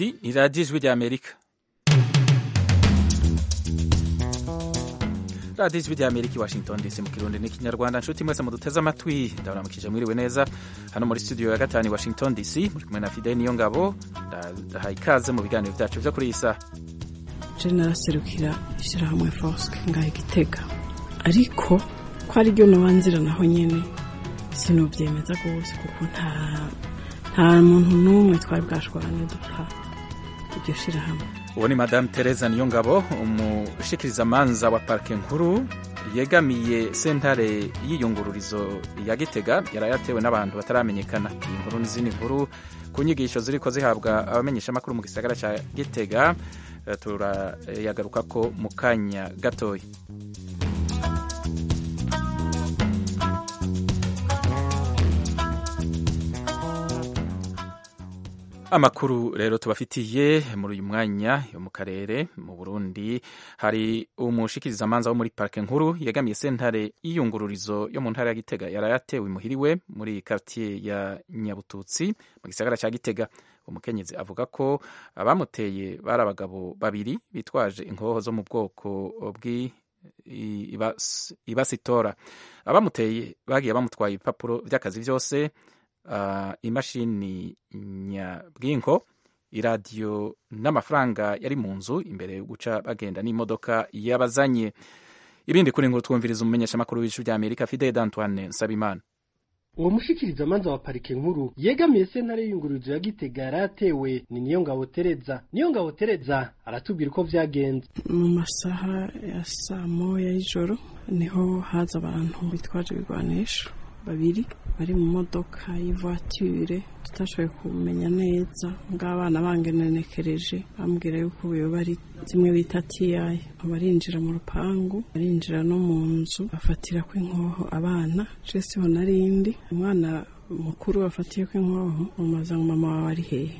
Iyi ni radiyo ijwi ry'Amerika radiyo ijwi ry'Amerika i Washington DC mu kirundi n'ikinyarwanda nshuti mwese muduteze amatwi ndabaramukije mwiriwe neza hano muri studio ya gatanu i Washington DC muri kumwe na Fidel niyo ngabo ndahaye ikaze mu biganiro byacu byo kuri iyi saha je naraserukira ishyirahamwe foske ngaha igitega ariko ko ari ryo nobanzira naho nyene sinuvyemeza rwose kuko nta nta muntu n'umwe twari bwashwane dupfa iryo shirahamwe uwo ni madame Teresa Niyongabo umushikirizamanza wa parike nkuru yegamiye sentare y'iyungururizo ya Gitega yarayatewe n'abantu bataramenyekana iyi nkuru n'izindi nkuru ku nyigisho ziriko zihabwa abamenyeshamakuru mu gisagara ca Gitega turayagaruka ko mu kanya gatoya amakuru rero tubafitiye muri uyu mwanya yo mu karere mu Burundi hari umushikirizamanza wo muri parike nkuru yegamiye sentare y'iyungururizo yo mu ntara ya Gitega yarayatewe imuhiriwe muri quartier ya Nyabututsi mu gisagara ca Gitega umukenyezi avuga ko abamuteye bari abagabo babiri bitwaje inkoho zo mu bwoko bw'i ibasitora abamuteye bagiye bamutwaye ibipapuro by'akazi byose uh, imashini nyabwinko iradiyo n'amafaranga yari mu nzu imbere yo guca bagenda n'imodoka yabazanye ibindi kuri nkuru twumviriza umumenyeshamakuru w'ijwi rya Amerika Fidel Antoine Nsabimana uwo mushikirizamanza wa parike nkuru yegamiye sentare y'iyungururizo ya Gitega yaratewe ni niyo ngabo Tereza niyo ngabo Tereza aratubwira uko vyagenze mu masaha ya saa moya y'ijoro niho haza abantu bitwaje ibigwanisho babiri bari mu modoka y'ivoiture tutashoboye kumenya neza ng'abana bangenenekereje bambwira yuko ubuyo bari zimwe bita tiyayi barinjira mu rupangu barinjira no mu nzu bafatira ko inkoho abana je siho narindi umwana mukuru bafatiye ko inkoho mumaza ngo mama wawe ari hehe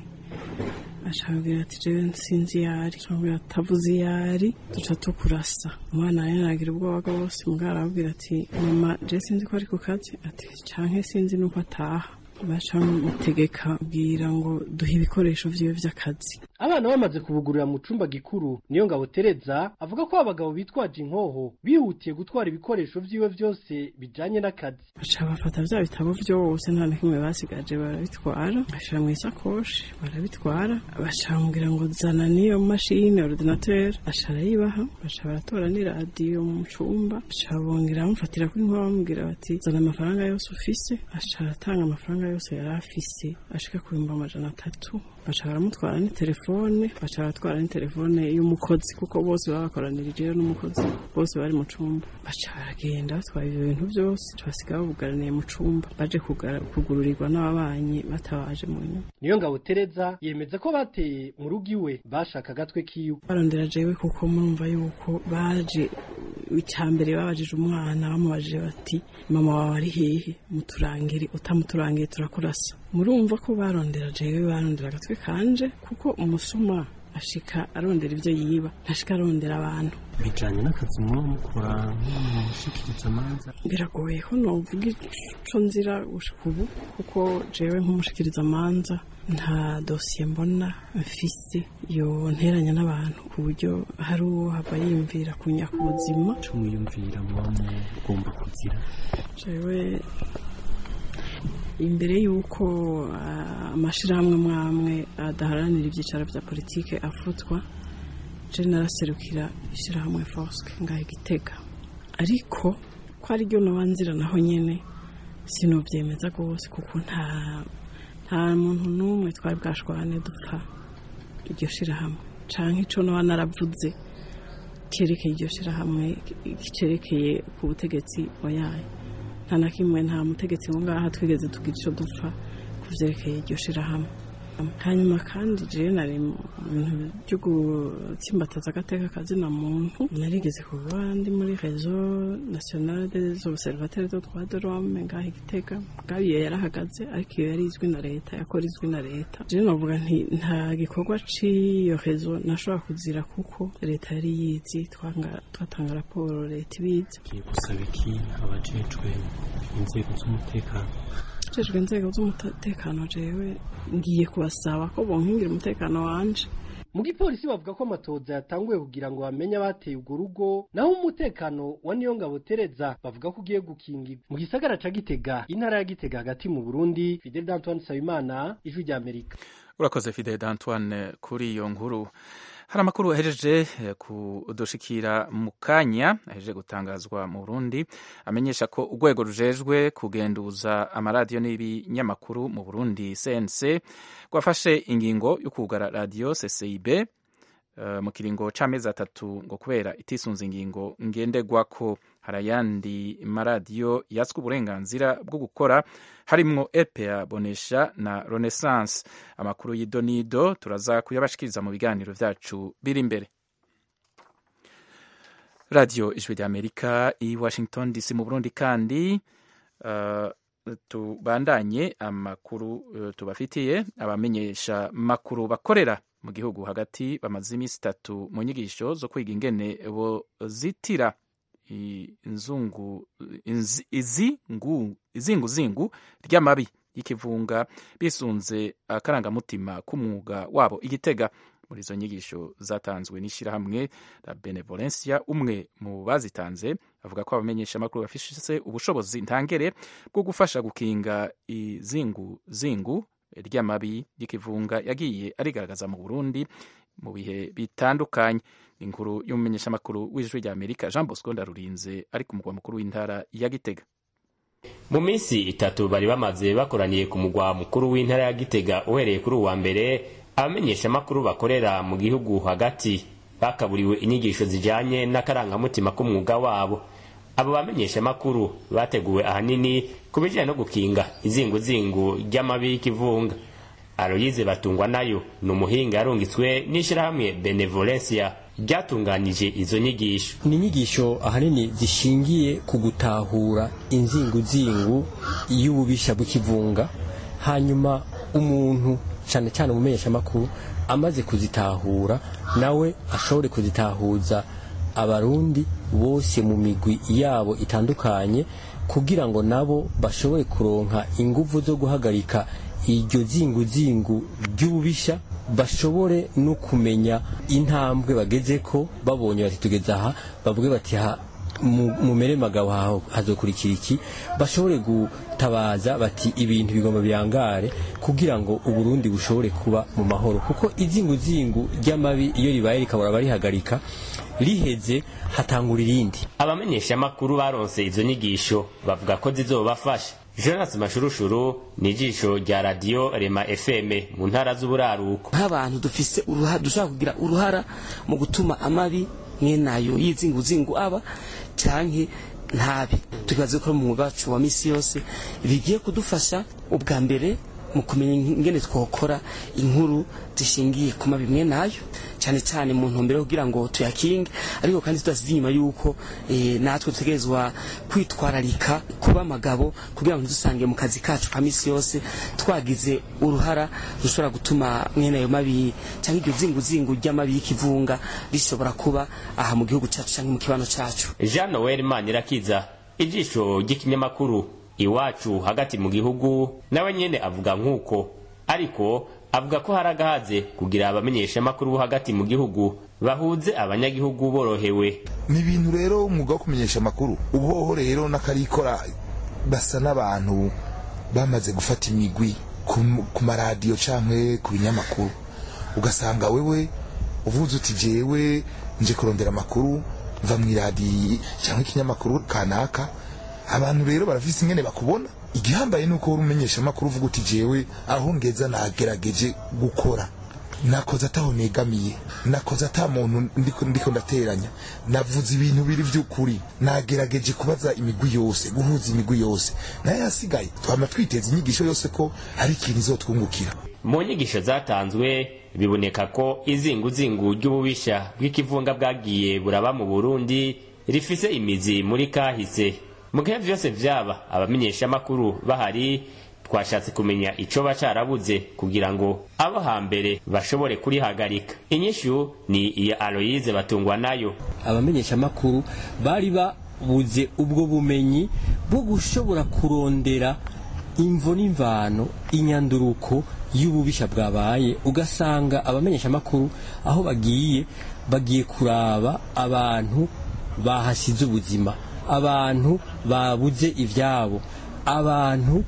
ashobora ati jewe sinzi iyari ashobora atavuze iyari duca tukurasa umwana yanagira ubwoba bwose mugara arababwira ati mama je sinzi ko ari ku kazi ati canke sinzi nuko ataha baca mutegeka bwira ngo duhe ibikoresho vyiwe vy'akazi abana bamaze kubugurira mu cumba gikuru niyo ngabo Tereza avuga ko abagabo bitwaje inkoho bihutiye gutwara ibikoresho vyiwe vyose bijanye n'akazi baca bafata vya bitabo vyose nta na kimwe basigaje barabitwara bashira mu isakoshi barabitwara baca bamubwira ngo zana n'iyo mashini ordinateur aca arayibaha baca baratora n'iradiyo mu cumba baca bongera bamufatira ko inkoho bamubwira bati zana amafaranga yose ufise aca aratanga amafaranga yose yari afise ashika ku bihumbi amajana atatu baca baramutwara n'itelefone baca baratwara n'itelefone y'umukozi kuko bose baba bakoranirijeyo n'umukozi bose bari mu cumba baca baragenda batwaye ivyo bintu vyose basiga babugaraniye mu cumba baje kugururirwa n'ababanyi batabaje mu nyuma niyo ngabo Tereza yemeza ko bateye mu rugo iwe bashaka agatwe kiwe barondera jewe kuko murumva yuko baje icambere babajije umwana bamubajije bati mama wawe ari hehe muturangire utamuturangiye turakurasa murumva ko barondera jewe barondera agatwe kanje kuko umusuma ashika arondera ivyo yiba ntashika arondera abantu bijanye n'akazi muba mukora nk'umushikirizamanza biragoye ko novuga ico nzira gushika ubu kuko jewe nk'umushikirizamanza nta dosiye mbona mfise yonteranya n'abantu ku buryo hari uwo hava yiyumvira kunyaka ubuzima ico mwiyumvira muba mugomba kugira jewe imbere y'uko amashirahamwe mwamwe adaharanira ibyicaro vya politike afutwa je naraserukira ishirahamwe foske ngaha igitega ariko ko ari ryo nobanzira naho nyene sinuvyemeza rwose kuko nta nta muntu n'umwe twari bwashwane dupfa iryo shirahamwe canke ico noba naravuze cerekeye iryo shirahamwe cerekeye ku butegetsi oyaye nta na kimwe nta mutegetsi wo ngaha twigeze tugira ico dupfa ku vyerekeye iryo shirahamwe hanyuma kandi jewe nari mu bintu byo gutsimbataza agateka kazina muntu narigeze kuba ndi muri réseau national des observateurs de droits de l'homme ngaha igitega bwabo iyo yarahagaze ariko iyo yari izwi na leta yakora izwi na leta jewe novuga nti nta gikorwa c'iyo réseau nashobora kuzira kuko leta yari yizi twatanga raporo leta ibizi giye gusaba iki abajejwe inzego z'umutekano abajejwe inzego z'umutekano jewe ngiye kubasaba ko bonkingira umutekano wanje mu gipolisi bavuga ko amatoza yatanguye kugira ngo bamenye abateye urwo rugo naho umutekano wa Niyongabo Tereza bavuga ko ugiye gukingirwa mu gisagara ca Gitega intara ya Gitega hagati mu Burundi Fidel Antoine Sabimana ijwi rya Amerika urakoze Fidel Antoine kuri iyo nkuru hari amakuru ahejeje kudushikira mu kanya ahejeje gutangazwa mu Burundi amenyesha ko urwego rujejwe kugenduza amaradiyo n'ibinyamakuru mu Burundi CNC rwafashe ingingo yo kugara radiyo CCIB uh, mu kiringo c'amezi atatu ngo kubera itisunze ingingo ngenderwako hari ayandi maradiyo yatswe uburenganzira bwo gukora harimwo RPA Bonesha na Renaissance amakuru y'idonido turaza kuyabashikiriza mu biganiro vyacu biri imbere radio ijwi rya Amerika i Washington DC mu Burundi kandi uh, tubandanye amakuru uh, tubafitiye abamenyesha makuru bakorera mu gihugu hagati bamaze iminsi itatu mu nyigisho zo kwiga ingene bozitira inzungu izingu izinguzingu ry'amabi y'ikivunga bisunze akarangamutima k'umwuga wabo igitega muri izo nyigisho zatanzwe n'ishyirahamwe la benevolencia umwe mu bazitanze avuga ko abamenyesha amakuru bafise ubushobozi ntangere bwo gufasha gukinga izinguzingu ry'amabi y'ikivunga yagiye arigaragaza mu Burundi mu bihe bitandukanye inkuru y'umumenyeshamakuru w'ijwi rya Amerika Jean Bosco Ndarurinze ari ku mugwa mukuru w'intara ya Gitega mu minsi itatu bari bamaze bakoraniye ku mugwa mukuru w'intara ya Gitega uhereye kuri uwa mbere abamenyeshamakuru bakorera mu gihugu hagati bakaburiwe inyigisho zijanye n'akarangamutima k'umwuga wabo abo bamenyeshamakuru bateguwe ahanini ku bijyanye no gukinga izinguzingu ry'amabi y'ikivunga aroyize batungwa nayo ni umuhinga yarungitswe n'ishyirahamwe benevolencia ryatunganije izo nyigisho ni inyigisho ahanini zishingiye ku gutahura inzinguzingu y'ububisha bw'ikivunga hanyuma umuntu cyane cyane umumenyeshamakuru amaze kuzitahura nawe ashobore kuzitahuza abarundi bose mu migwi yabo itandukanye kugira ngo nabo bashobore kuronka ingufu zo guhagarika iryo zinguzingu ry'ububisha bashobore no kumenya intambwe bageze ko babonye bati tugeze aha bavuge bati ha mumere magabo haho hazokurikira iki bashobore gutabaza bati ibintu bigomba biyangare kugira ngo uburundi bushobore kuba mu mahoro kuko izinguzingu ry'amabi iyo ribaye rikabura barihagarika riheze hatangura irindi abamenyeshamakuru baronse izo nyigisho bavuga ko zizobafasha jonas mashurushuru ni ijisho rya radiyo rema fm mu ntara z'uburaruko nk'abantu dufise uruhara dushobora kugira uruhara mu gutuma amabi mwenayo y'izinguzingu aba canke ntabe tukibaza ko mu mwuga wacu wa misi yose bigiye kudufasha ubwa mbere mu kumenya ingene twokora inkuru zishingiye ku mabi mwe nayo cyane cyane mu ntumbero kugira ngo tuyakinge ariko kandi tudasize inyuma yuko e, natwe dutegerezwa kwitwararika kuba amagabo kugira ngo dusange mu kazi kacu ka misi yose twagize uruhara rushobora gutuma mwene ayo mabi cyangwa iryo zinguzingu ry'amabi y'ikivunga rishobora kuba aha mu gihugu cyacu cyangwa mu kibano cyacu jean noel manirakiza ijisho ry'ikinyamakuru iwacu hagati mu gihugu nawe nyene avuga nk'uko ariko avuga ko hari agahaze kugira abamenyeshamakuru bo hagati mu gihugu bahuze abanyagihugu borohewe ni ibintu rero umwuga wo kumenyesha amakuru ubuhoho rero n'akarikora basa n'abantu bamaze gufata imigwi ku maradiyo canke ku binyamakuru ugasanga wewe uvuze uti jewe nje kurondera amakuru mva mu iradiyo cyangwa ikinyamakuru kanaka abantu rero barafise ingene bakubona igihambaye nuko uri umenyesha amakuru uvuga uti jewe aho ngeza nagerageje gukora nakoze ataho negamiye nakoze ata muntu ndiko ndiko ndateranya navuze ibintu biri vy'ukuri nagerageje kubaza imigwi yose guhuza imigwi yose naye yasigaye twama twiteza inyigisho yose ko hari ikintu izotwungukira mu nyigisho zatanzwe biboneka ko izinguzingu ry'ububisha bw'ikivunga bwagiye buraba mu burundi rifise imizi muri kahise mu gihe vyose vyaba abamenyeshamakuru bahari twashatse kumenya ico bacarabuze kugira ngo abo hambere bashobore kurihagarika inyishu ni iya aloyize batungwa nayo abamenyeshamakuru bari babuze ubwo bumenyi bwo gushobora kurondera imvo n'imvano inyanduruko y'ububisha bwabaye ugasanga abamenyeshamakuru aho bagiye bagiye kuraba abantu bahasize ubuzima abantu babuze ibyabo abantu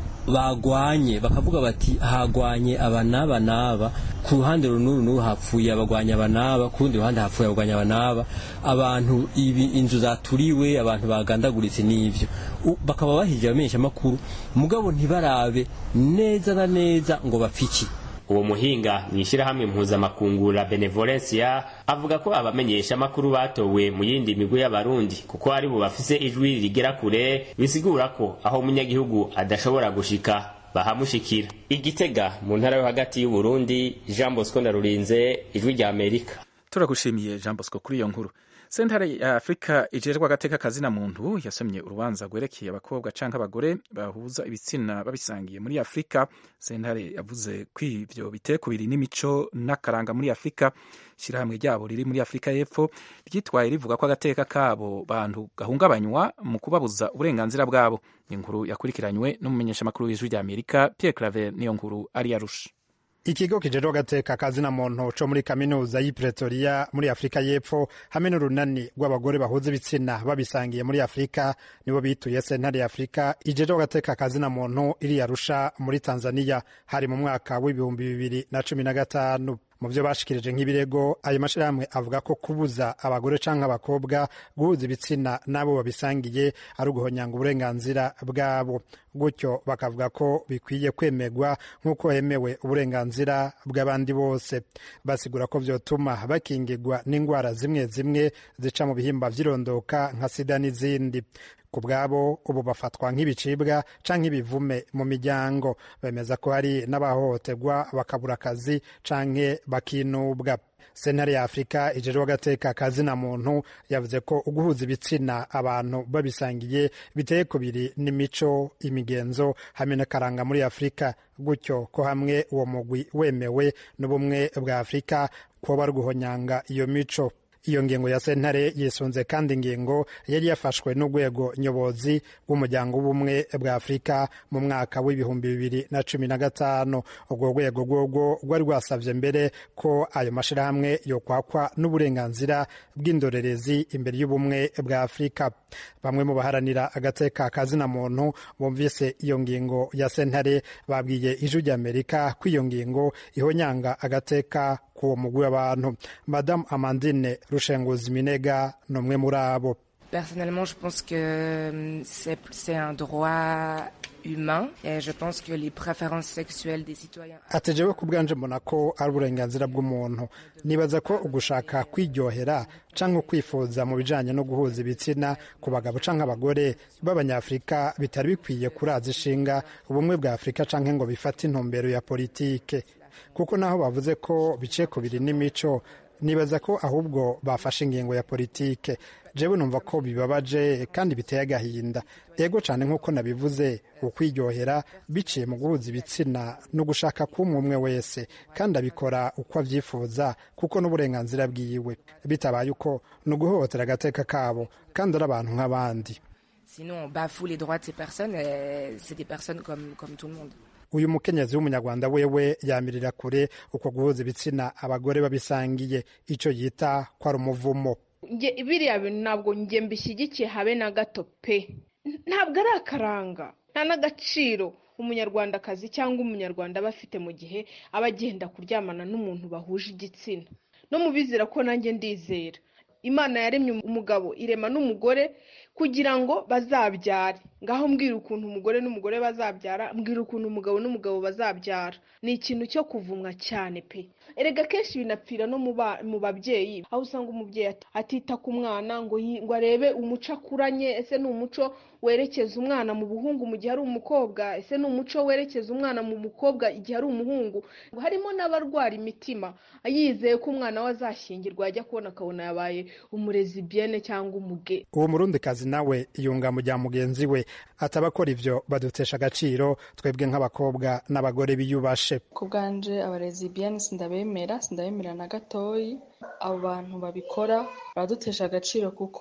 bagwanye bakavuga bati hagwanye aba n'aba n'aba ku ruhande runuru n'uru hapfuye abagwanya aba n'aba ku rundi ruhande hapfuye abagwanya aba n'aba abantu ibi inzu zaturiwe abantu bagandaguritse n'ibyo U- bakaba bahije abamenyeshamakuru mugabo ntibarabe neza na neza ngo bapfiki uwo muhinga mu ishyirahamwe mpuzamakungu la benevolencia avuga ko abamenyesha amakuru batowe mu yindi migwi y'abarundi kuko ari bo bafise ijwi rigera kure bisigura ko aho umunyagihugu adashobora gushika bahamushikira igitega mu ntara yo hagati y'uburundi jean bosco ndarurinze ijwi rya amerika turagushimiye jean bosco kuri iyo nkuru sentare ya afurika ijejwe agateka kazina muntu yasomye urubanza rwerekeye abakobwa canke abagore bahuza ibitsina babisangiye muri afurika sentare yavuze ko ivyo bitekubiri n'imico n'akaranga muri afurika ishyirahamwe ryabo riri muri afurika y'epfo ryitwaye rivuga ko agateka kabo bantu gahungabanywa mu kubabuza uburenganzira bwabo inkuru yakurikiranywe n'umumenyeshamakuru w'ijwi rya amerika pierre claver niyo nkuru ari yarusha ikigo kijejwe agateka kazina muntu co muri kaminuza y'i pretoria muri afurika y'epfo hamwe n'urunani rw'abagore bahuza ibitsina babisangiye muri afurika nibo bituye sentare ya afurika ijejwe agateka kazina muntu iri arusha muri tanzania hari mu mwaka w'ibihumbi bibiri na cumi na gatanu mu byo bashikirije nk'ibirego ayo mashyirahamwe avuga ko kubuza abagore cyangwa abakobwa guhuza ibitsina n'abo babisangiye ari uguhonyanga uburenganzira bwabo gutyo bakavuga ko bikwiye kwemerwa nk'uko hemewe uburenganzira bw'abandi bose basigura ko byotuma bakingirwa n'indwara zimwe zimwe zica mu bihimba by'irondoka nka sida n'izindi ku bwabo ubu bafatwa nk'ibicibwa canke ibivume mu miryango bemeza ko hari n'abahohoterwa bakabura akazi canke bakinubwa sentare ya afurika ijejwe agateka kazina muntu yavuze ko uguhuza ibitsina abantu babisangiye biteye kubiri n'imico imigenzo hamwe n'akaranga muri afurika gutyo ko hamwe uwo mugwi wemewe n'ubumwe bwa afurika kuba ruguhonyanga iyo mico iyo ngingo ya sentare yisunze kandi ingingo yari yafashwe n'urwego nyobozi rw'umuryango w'ubumwe bwa afurika mu mwaka w'ibihumbi bibiri na cumi na gatanu urwo rwego rworwo rwari rwasabye mbere ko ayo mashyirahamwe yokwakwa n'uburenganzira bw'indorerezi imbere y'ubumwe bwa afurika bamwe mu baharanira agateka kazina muntu bumvise iyo ngingo ya sentare babwiye ijwi ry'amerika ko iyo ngingo ihonyanga agateka k'uwo mugwi w'abantu madamu amandine rushenguzi minega ni umwe muri abo Personnellement, je pense que c'est c'est un droit humain et je pense que les préférences sexuelles des citoyens ati jewe ku bwanje mbona ko ari uburenganzira bw'umuntu nibaza ko ugushaka kwiryohera cyangwa kwifuza mu bijanye no guhuza ibitsina ku bagabo canke abagore b'abanyafurika bitari bikwiye kuraza ishinga ubumwe bwa afurika canke ngo bifate intumbero ya politike kuko naho bavuze ko biciye ku biri n'imico nibaza ko ahubwo bafashe ingingo ya politike jewe numva ko bibabaje kandi biteye agahinda ego cyane nk'uko nabivuze ukwiryohera biciye mu guhuza ibitsina no gushaka k'umwe umwe wese kandi abikora uko abyifuza kuko n'uburenganzira bwiwe bitabaye uko ni uguhohotera agateka kabo kandi ari abantu nk'abandi Sinon, on bafoue les droits de ces personnes. et C'est des personnes comme, comme tout le monde. uyu mukenyezi w'umunyarwanda wewe yamirira kure uko guhuza ibitsina abagore babisangiye icyo yita ko ari umuvumo Nge- biriya bintu ntabwo njye mbishyigikiye habe na gato pe ntabwo ari akaranga nta n'agaciro umunyarwandakazi cyangwa umunyarwanda aba afite mu gihe aba agenda kuryamana n'umuntu bahuje igitsina no mu bizera ko nanjye ndizera imana yaremye umugabo irema n'umugore kugira ngo bazabyare ngaho mbwira ukuntu umugore n'umugore bazabyara mbwira ukuntu umugabo n'umugabo bazabyara ni ikintu cyo kuvumwa cyane pe erega kenshi binapfira no mu ba- mu babyeyi aho usanga umubyeyi at- atita ku mwana ngo yi- ngo arebe umuco akuranye ese ni umuco werekeza umwana mu buhungu mu gihe ari umukobwa ese ni umuco werekeza umwana mu mukobwa igihe ari umuhungu ngo harimo n'abarwara imitima yizeye ko umwana we azashyingirwa yajya kubona akabona yabaye umurezi biyene cyangwa umuge uwo murundikazi nawe yunga mu bya mugenzi we ataba akora ivyo badutesha agaciro twebwe nk'abakobwa n'abagore biyubashe ku bwanje abarezi biyani sindabemera sindabemera na gatoyi abo bantu babikora baradutesha agaciro kuko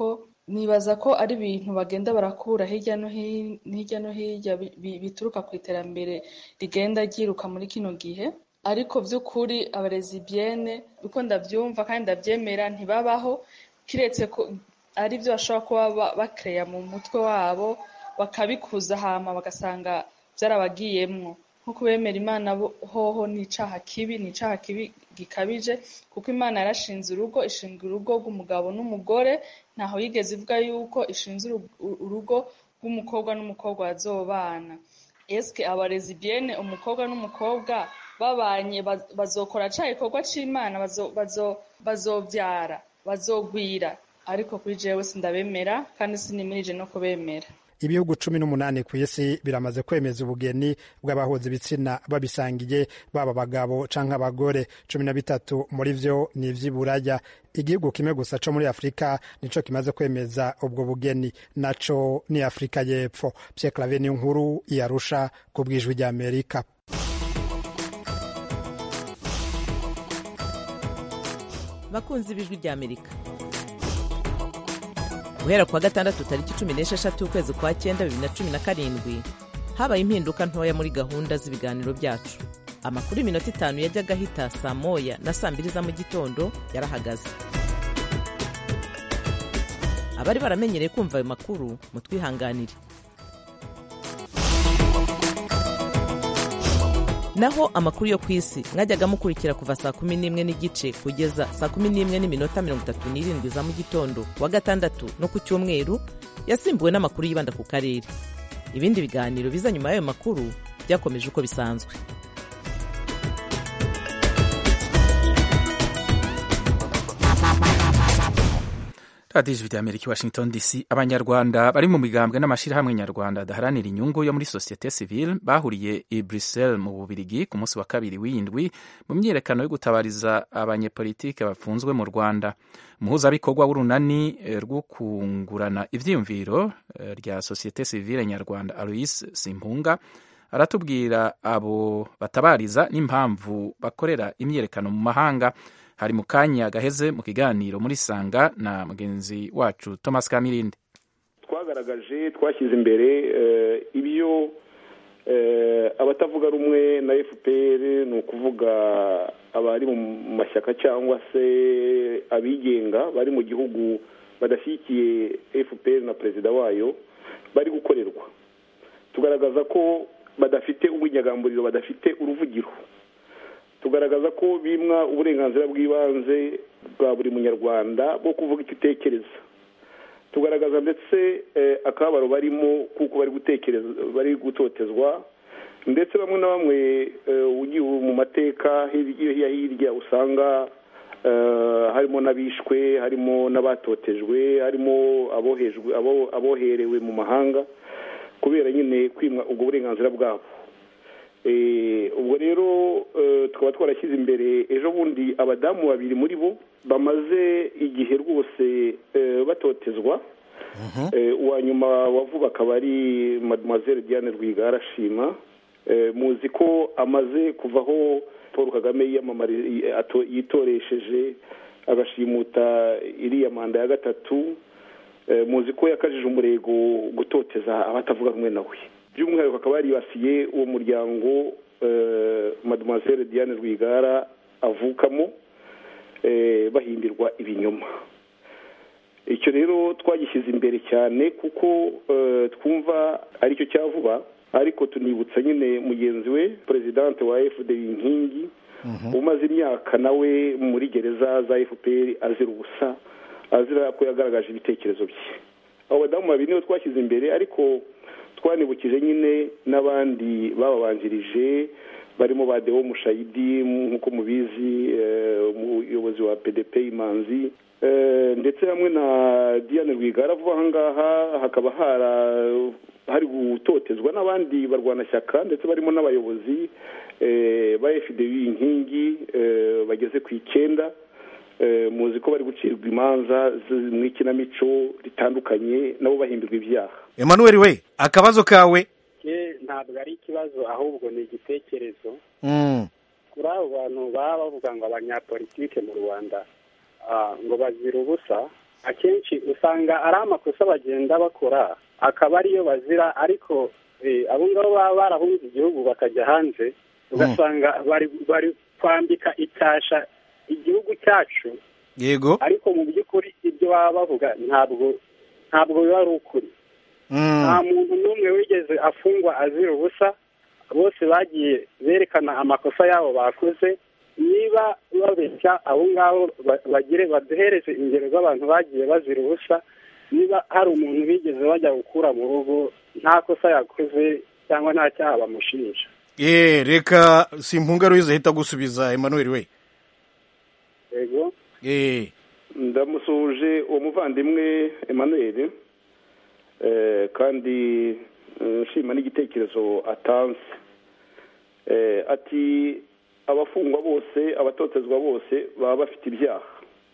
nibaza ko ari ibintu bagenda barakura hirya no hirya no hirya bituruka ku iterambere rigenda ryiruka muri kino gihe ariko by'ukuri abarezibiyene uko ndabyumva kandi ndabyemera ntibabaho kiretse ko ari byo bashobora kuba bakereya mu mutwe wabo bakabikuza hama bagasanga byarabagiyemwo nko kubemera imana hoho ni icaha kibi ni icaha kibi gikabije kuko imana yarashinze urugo ishinga urugo rw'umugabo n'umugore ntaho yigeze ivuga yuko ishinze urugo rw'umukobwa n'umukobwa bazobana eske abarezibiyene umukobwa n'umukobwa babanye bazokora ca igikorwa c'imana bazovyara bazogwira ariko kuri jewe sindabemera kandi sinimirije no kubemera ibihugu cumi n'umunani ku isi biramaze kwemeza ubugeni bw'abahuza ibitsina babisangiye baba abagabo canke abagore cumi na bitatu muri vyo ni ivy'iburaya igihugu kimwe gusa co muri afurika nico kimaze kwemeza ubwo bugeni naco ni afurika y'epfo pierre clave niyo nkuru yarusha ku bwijwi ry'amerika bakunzi b'ijwi ry'amerika guhera kuwa gatandatu tariki cumi n'esheshatu ukwezi kwa cyenda bibiri na cumi na karindwi habaye impinduka ntoya muri gahunda z'ibiganiro byacu amakuru y'iminota itanu yajyaga ahita saa moya na saa mbiri za mu gitondo yarahagaze abari baramenyereye kumva ayo makuru mutwihanganire naho amakuru yo ku isi mwajyaga mukurikira kuva saa kumi n'imwe n'igice kugeza saa kumi n'imwe n'iminota mirongo itatu n'irindwi za mu gitondo wa gatandatu no ku cyumweru yasimbuwe n'amakuru yibanda ku karere ibindi biganiro biza nyuma y'ayo makuru byakomeje uko bisanzwe radiyo ijwi ry'amerika i washington dc abanyarwanda bari mu migambwe n'amashyirahamwe nyarwanda adaharanira inyungu yo muri sosiyete sivile bahuriye i bruxelles mu bubirigi ku munsi wa kabiri w'indwi mu myiyerekano yo gutabariza abanyepolitike bafunzwe mu rwanda umuhuzabikorwa w'urunani rwo kungurana ivyiyumviro rya sosiyete sivile nyarwanda alois simpunga aratubwira abo batabariza n'impamvu bakorera imyiyerekano mu mahanga hari mu kanya gaheze mu kiganiro muri sanga na mugenzi wacu thomas kamirindi twagaragaje twashyize imbere ibyo abatavuga rumwe na fpr ni ukuvuga abari mu mashyaka cyangwa se abigenga bari mu gihugu badashyigikiye fpr na perezida wayo bari gukorerwa tugaragaza ko badafite ubwinyagamburiro badafite uruvugiro tugaragaza ko bimwa uburenganzira bw'ibanze bwa buri munyarwanda bwo kuvuga icyo utekereza tugaragaza ndetse akababaro barimo kuko bari gutekereza bari gutotezwa ndetse bamwe na bamwe ugiye mu mateka hirya hirya usanga harimo n'abishwe harimo n'abatotejwe harimo abohejwe aboherewe mu mahanga kubera nyine kwimwa ubwo burenganzira bwabo ubwo rero tukaba twarashyize imbere ejo bundi abadamu babiri muri bo bamaze igihe rwose batotezwa uwa nyuma wavuga akaba ari mademoiselle diane rwigara arashima muzi ko amaze kuvaho paul kagame yitoresheje agashimuta iriya manda ya gatatu muzi ko yakajije umurego gutoteza abatavuga rumwe nawe by'umwihariko akaba yaribasiye uwo muryango mademoiselle diane rwigara avukamo bahimbirwa ibinyoma icyo rero twagishyize imbere cyane kuko twumva aricyo cya vuba ariko tunibutsa nyine mugenzi we perezidante wa fda inkingi umaze imyaka nawe muri gereza za fpr azira ubusa azira ko yagaragaje ibitekerezo bye abo badamu babiri nibo twashyize imbere ariko twanibukije nyine n'abandi bababanjirije barimo ba dewo mushayidi nk'uko mubizi umuyobozi wa pdp imanzi ndetse hamwe na diane rwigara vuba aha ngaha hakaba hari gutotezwa n'abandi barwanashyaka ndetse barimo n'abayobozi ba fda inkingi bageze ku icyenda muzi ko bari gucirwa imanza mu ikinamico ritandukanye nabo bahimbirwa ibyaha Emmanuel we akabazo kawe ntabwo ari ikibazo ahubwo ni igitekerezo kuri abo bantu baba bavuga ngo abanyapolitike mu rwanda ngo bazira ubusa akenshi usanga ari amakosa bagenda bakora akaba ariyo bazira ariko abo ngabo baba barahunze igihugu bakajya hanze ugasanga bari kwambika icyasha igihugu cyacu yego ariko mu by'ukuri ibyo baba bavuga ntabwo ntabwo biba ari ukuri nta muntu n'umwe wigeze afungwa azira ubusa bose bagiye berekana amakosa yabo bakoze niba babeshya abo ngabo bagire baduhereze ingero z'abantu bagiye bazira ubusa niba hari umuntu bigeze bajya gukura mu rugo nta kosa yakoze cyangwa nta cyaha bamushinja ye reka simpunga ruhize ahita gusubiza emmanuel we yego ndamusuhuje uwo muvandimwe emmanuel kandi nshima n'igitekerezo atanze ati abafungwa bose abatotezwa bose baba bafite ibyaha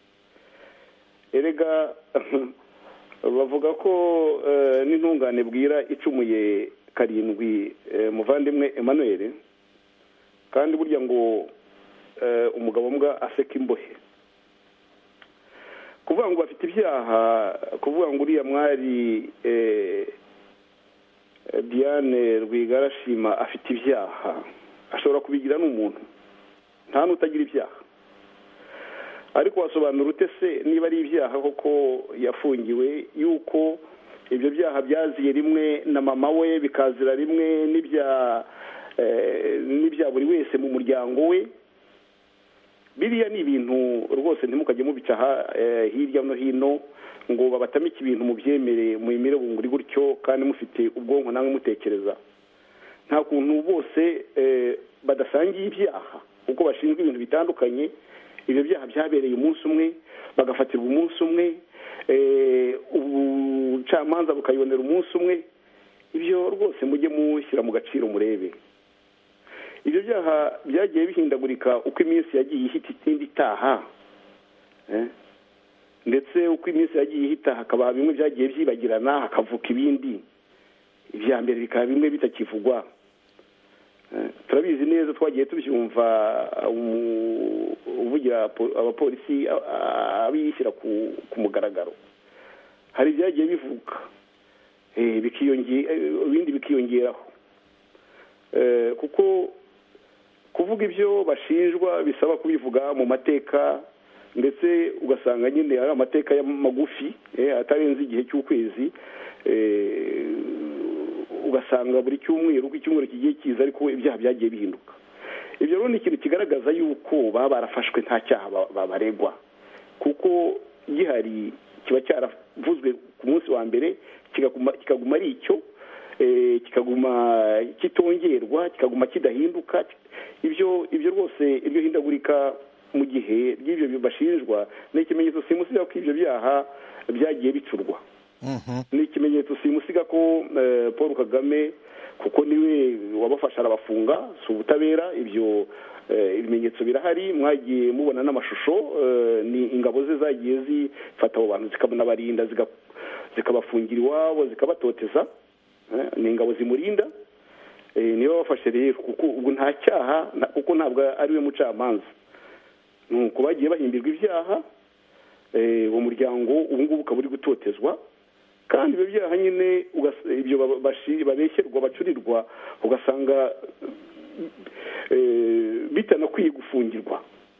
erega bavuga ko n'intungane bwira icumuye karindwi muvandimwe emmanuel kandi burya ngo umugabo mbwa aseka imbohe kuvuga ngo bafite ibyaha kuvuga ngo uriya mwari diane rwigarashima afite ibyaha ashobora kubigira n'umuntu nta n'utagira ibyaha ariko wasobanura ute se niba ari ibyaha koko yafungiwe yuko ibyo byaha byaziye rimwe na mama we bikazira rimwe n'ibya n'ibya buri wese mu muryango we biriya ni ibintu rwose ntimukajye mubica hirya no hino ngo babatamike ibintu mubyemere muyimire bunguri gutyo kandi mufite ubwonko namwe mutekereza nta kuntu bose badasangiye ibyaha kuko bashinzwe ibintu bitandukanye ibyo byaha byabereye umunsi umwe bagafatirwa umunsi umwe ubucamanza bukayibonera umunsi umwe ibyo rwose mujye mushyira mu gaciro murebe ibyo byaha byagiye bihindagurika uko iminsi yagiye ihita itindi itaha ndetse uko iminsi yagiye ihita hakaba bimwe byagiye byibagirana hakavuka ibindi ibya mbere bikaba bimwe bitakivugwa turabizi neza twagiye tubyumva uvugira abapolisi abishyira ku mugaragaro hari ibyagiye bivuka ibindi bikiyongeraho kuko kuvuga ibyo bashinjwa bisaba kubivuga mu mateka ndetse ugasanga nyine ari amateka magufi atarenze igihe cy'ukwezi ugasanga buri cyumweru uko icyumweru kigiye kiza ariko ibyaha byagiye bihinduka ibyo rero ni ikintu kigaragaza yuko baba barafashwe nta cyaha babaregwa kuko gihari kiba cyaravuzwe ku munsi wa mbere kikaguma ari icyo kikaguma kitongerwa kikaguma kidahinduka ibyo ibyo rwose iryo hindagurika mu gihe ry'ibyo bashinjwa ni ikimenyetso simusiga ko ibyo byaha byagiye bicurwa ni ikimenyetso simusiga ko paul kagame kuko niwe wabafasha arabafunga si ubutabera ibyo ibimenyetso birahari mwagiye mubona n'amashusho ni ingabo ze zagiye zifata abo bantu zikanabarinda zikabafungira iwabo zikabatoteza ni ingabo zimurinda niba bafashe rero kuko ubu nta cyaha kuko ntabwo ari we mucamanza ni uko bagiye bahimbirwa ibyaha uwo muryango ubu ngubu ukaba uri gutotezwa kandi ibyo byaha nyine ibyo babeshyerwa bacurirwa ugasanga bitanakwiye gufungirwa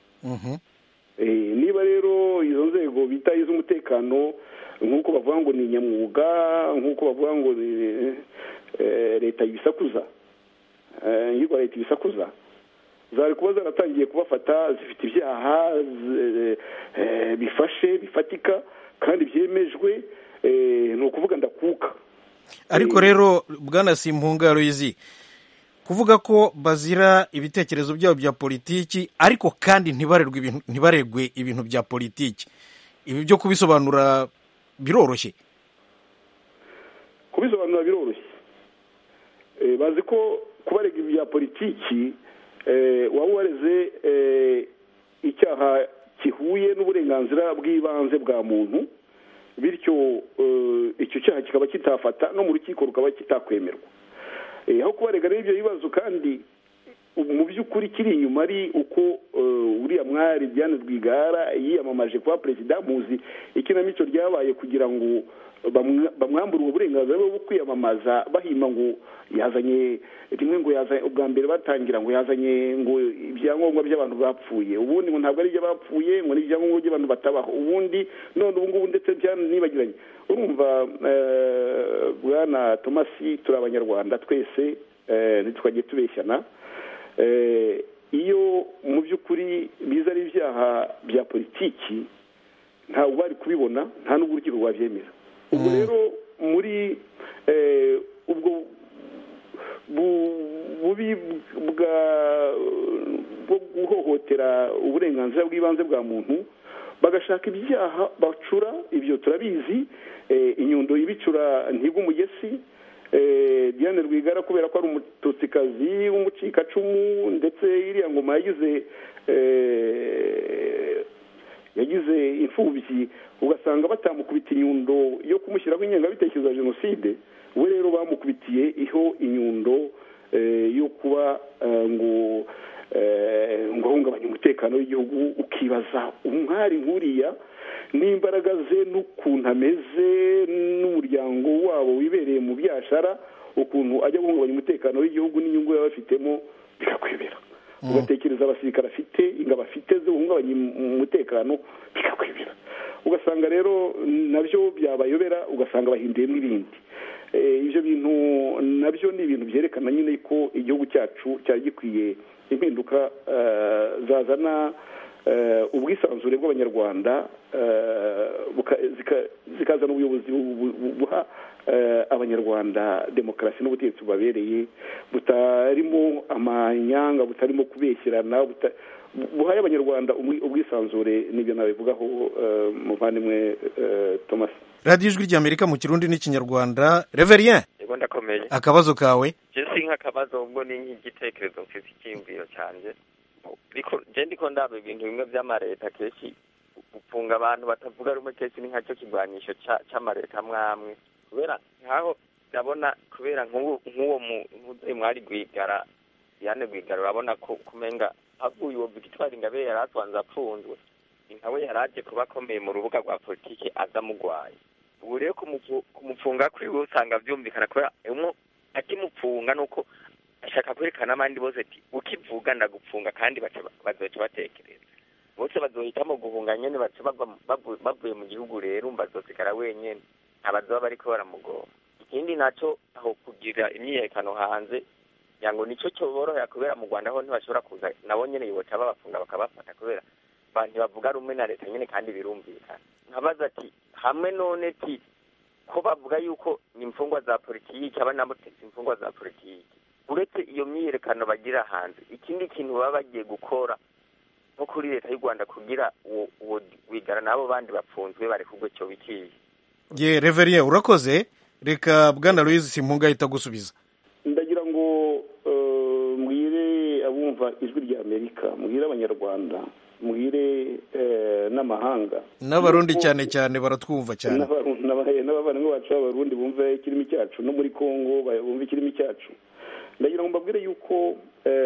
niba rero izo nzego bita iz'umutekano nk'uko bavuga ngo ni nyamwuga nk'uko bavuga ngo leta ibisakuza yirwa leta ibisakuza zari kuba zaratangiye kubafata zifite ibyaha bifashe bifatika kandi byemejwe ni ukuvuga ndakuka ariko rero bwana simpunga ruyizi kuvuga ko bazira ibitekerezo byabo bya politiki ariko kandi ntibaregwe ibintu bya politiki ibi byo kubisobanura biroroshye kubisobanura biroroshye bazi ko kubarega ibya politiki waba wareze icyaha gihuye n'uburenganzira bw'ibanze bwa muntu bityo icyo cyaha kikaba kitafata no mu rukiko rukaba kitakwemerwa aho kubarega rero ibyo bibazo kandi mu by'ukuri kiri inyuma ari uko uriya mwari Diane Rwigara yiyamamaje kuba perezida muzi ikinamico ryabaye kugira ngo bamwambure ubwo burenganzira bwo kwiyamamaza bahima ngo yazanye rimwe ngo yazanye ubwa mbere batangira ngo yazanye ngo ibyangombwa by'abantu bapfuye ubundi ngo ntabwo ari iby'abapfuye ngo ni ibyangombwa by'abantu batabaho ubundi none ubu ngubu ndetse byanibagiranye urumva bwana tomasi turi abanyarwanda twese ntitwajye tubeshyana iyo mu by'ukuri biza ari ibyaha bya politiki ntabwo bari kubibona nta n'ubwo urukiko rwabyemera ubwo rero muri ubwo bubi bwo guhohotera uburenganzira bw'ibanze bwa muntu bagashaka ibyaha bacura ibyo turabizi inyundo ibicura ntigwa umugesi Diane Rwigara kubera ko ari umututsikazi w'umucikacumu ndetse iriya ngoma yagize yagize imfubyi ugasanga batamukubita inyundo yo kumushyiraho ingengabitekerezo ya jenoside we rero bamukubitiye iho inyundo yo kuba ngo ngo ahungabanye umutekano w'igihugu ukibaza umwari nk'uriya n'imbaraga ze n'ukuntu ameze n'umuryango wabo wibereye mu byashara ukuntu ajya guhungabanya umutekano w'igihugu n'inyungu yaba afitemo bikakwibera ugatekereza abasirikare afite ingabo afite zo guhungabanya umutekano bikakwibera ugasanga rero nabyo byabayobera ugasanga bahinduyemo ibindi ibyo bintu nabyo ni ibintu byerekana nyine ko igihugu cyacu cyari gikwiye impinduka zazana ubwisanzure bw'abanyarwanda zikazana ubuyobozi buha abanyarwanda demokarasi n'ubutegetsi bubabereye butarimo amanyanga butarimo kubeshyirana buhaye abanyarwanda ubwisanzure n'ibyo nabivugaho muvandimwe thomas radiyo ijwi ry'amerika mu kirundi n'ikinyarwanda reverien yego ndakomeye akabazo kawe si nk'akabazo ubwo ni nk'igitekerezo mfite icyiyumviro cyanjye je ndiko ndaba ibintu bimwe vy'amareta kenshi gufunga abantu batavuga rumwe kenshi ni nkacyo kigwanisho c'amareta amwamwe kubera nkaho ndabona kubera nk'uwo muzeyi mwari rwigara yane rwigara urabona ko kumenga havuye uwo victoire ingabire yari atwanze apfunzwe nkawe yari aje kuba akomeye mu rubuga rwa politiki aza mugwaye ubu rero kumupfunga kwiwe usanga vyumvikana kubera akimupfunga nuko ashaka kwerekana abandi bose ati ukivuga ndagupfunga kandi bazoca batekereza bose bazohitamo guhunga nyene baca bavuye mu gihugu rero umva azosigara wenyene abazoba bariko baramugora ikindi naco aho kugira imyiyerekano hanze yango nico coborohera kubera mu rwanda ho ntibashobora kuza nabo nyene yoca babafunga bakabafata kubera bantu bavuga rumwe na leta nyene kandi birumvikana nkabaza ati hamwe none ti ko bavuga yuko ni imfungwa za politiki aba nabo imfungwa za politiki uretse iyo myiyerekano bagira hanze ikindi kintu baba bagiye gukora nko kuri leta y'u rwanda kugira uwo wigara n'abo bandi bapfunzwe bari kugwe cyo bikiye ye reverien urakoze reka bwana louise simpunga ahita gusubiza ndagira ngo mbwire abumva ijwi rya amerika mbwire abanyarwanda mbwire n'amahanga n'abarundi cyane cyane baratwumva cyane n'abavandimwe bacu b'abarundi bumve ikirimi cyacu no muri congo bumve ikirimi cyacu ndagira ngo mbabwire yuko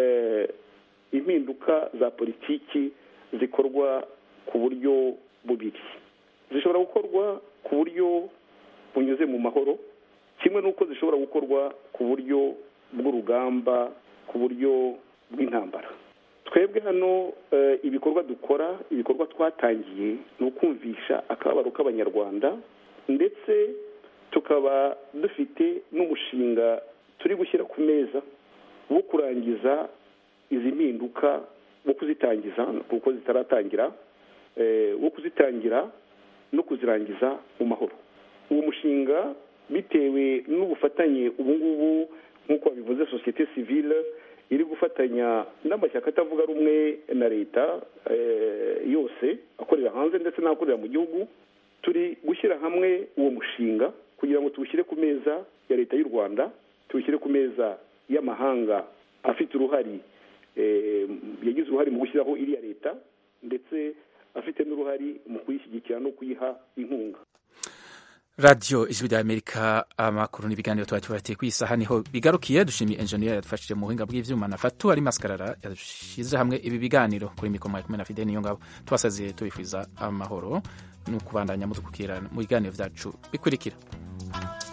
impinduka za politiki zikorwa ku buryo bubiri zishobora gukorwa ku buryo bunyuze mu mahoro kimwe n'uko zishobora gukorwa ku buryo bw'urugamba ku buryo bw'intambara twebwe hano ibikorwa dukora ibikorwa twatangiye ni ukumvisha akababaro k'abanyarwanda ndetse tukaba dufite n'umushinga turi gushyira ku meza wo kurangiza izi mpinduka wo kuzitangiza kuko zitaratangira wo kuzitangira no kuzirangiza mu mahoro uwo mushinga bitewe n'ubufatanye ubu ngubu nk'uko babivuze sosiyete sivile iri gufatanya n'amashyaka atavuga rumwe na leta yose akorera hanze ndetse n'akorera mu gihugu turi gushyira hamwe uwo mushinga kugira ngo tuwushyire ku meza ya leta y'u rwanda tuwushyire ku meza y'amahanga afite uruhare yagize uruhare mu gushyiraho iriya leta ndetse afite n'uruhare mu kuyishyigikira no kuyiha inkunga radiyo ijwi rya amerika amakuru n'ibiganiro tuba tubatiye ku isaha niho bigarukiye dushimiye enjeniyeri yadufashije mu buhinga bw'ivyuma na fatu ari maskarara yashyize hamwe ibi biganiro kuri mikoro mwari kumwe na fide niyo ngabo tubasaziye tubifuriza amahoro no kubandanya mudukukira mu biganiro byacu bikurikira